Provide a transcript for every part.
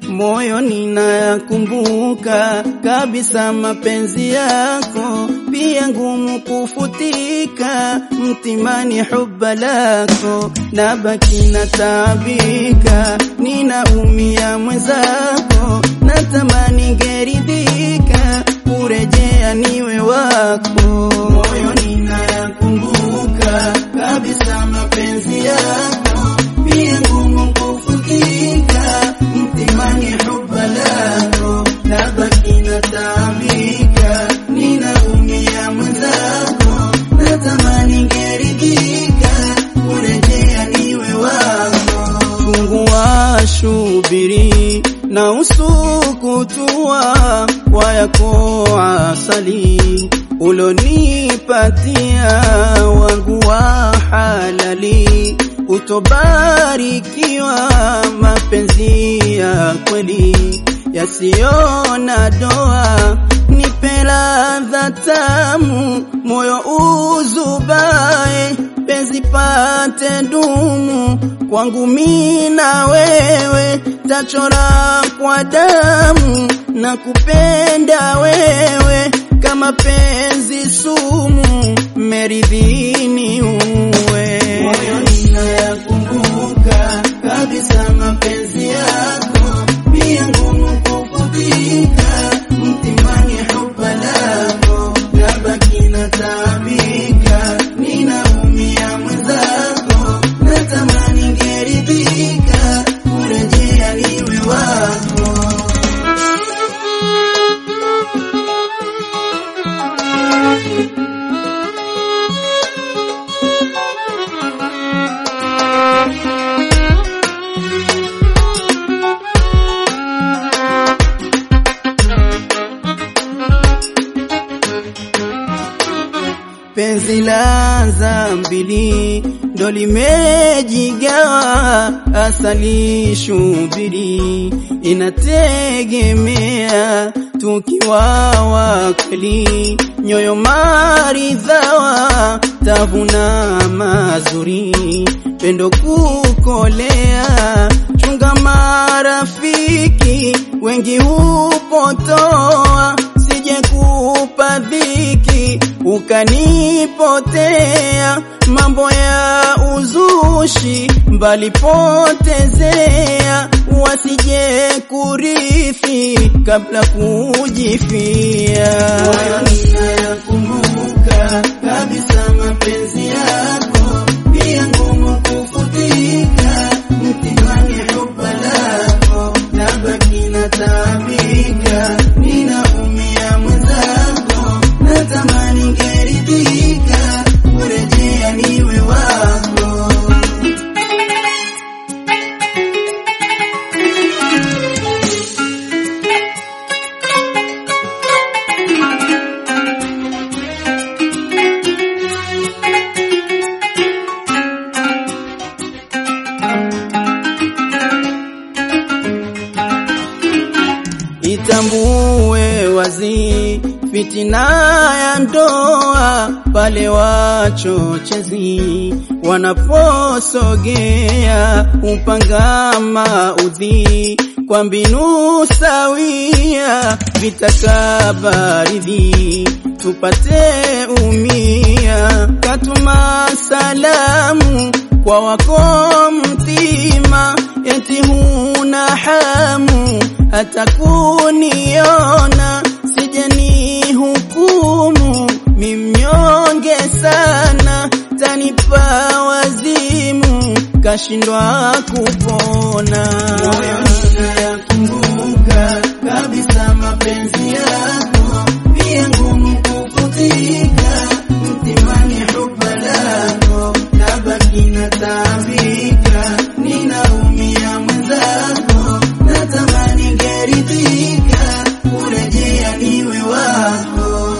moyo ninayakumbuka kabisa mapenzi yako, pia ngumu kufutika mtimani huba lako, nabaki nataabika, ninaumia mwenzako, natamani ngeridhika, kurejea niwe wako, moyo ninayakumbuka kabisa mapenzi yako, pia ngumu kufutika mtimani huba lako, nabaki nataabika, ninaumia mwenzako, natamani ngeridhika, kurejea niwe wako. Fungua shubiri na usukutua kwa yako asali ulonipatia wangu wa halali utobarikiwa mapenzi ya kweli yasiyo na doa, nipe ladha tamu, moyo uzubae, penzi pate dumu kwangu mimi na wewe, tachora kwa damu na kupenda wewe kama penzi sumu, meridhini uwe moyo ninayakumbuka kabisa mapenzi yako, pia ngumu kufutika mtimani huba lako, nabaki nataabika, ninaumia mwenzako, natamani ngeridhika, kurejea niwe wako. penzi la zambili ndo limejigawa, asali shubiri inategemea tukiwa wakali, nyoyo maridhawa, tavuna mazuri, pendo kukolea, chunga marafiki wengi hupotoa, sije kupa dhiki ukanipotea, mambo ya uzushi mbali potezea, wasije kurithi kabla kujifia. Moyo ninayakumbuka kabisa mapenzi yako, pia ngumu kufutika mtimani huba lako, nabaki nataabika, ninaumia mwenzako, natamani ngeridhika, kurejea niwe wako. Itambue wazi fitina ya ndoa pale wachochezi wanaposogea upanga maudhi kwa mbinu sawia, vitakabaridhi tupate umia, katuma salamu kwa wako mtima, eti huna hamu hata kuniona, sije ni hukumu mimnyonge sana, tanipa wazimu kashindwa kupona. Moyo ninayakumbuka kabisa mapenzi yako, pia ngumu kufutika mtimani huba lako, nabaki nataabika, ninaumia mwenzako, natamani ngeridhika, kurejea niwe wako.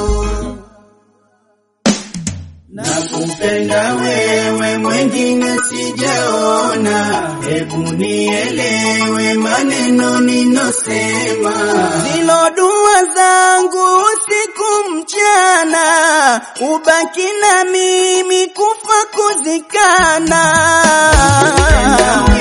Nakupenda wewe, mwengine sijaona, hebu nielewe maneno ninosema. Zilo dua zangu usiku mchana, ubaki na mimi kufa kuzikana. Nakupenda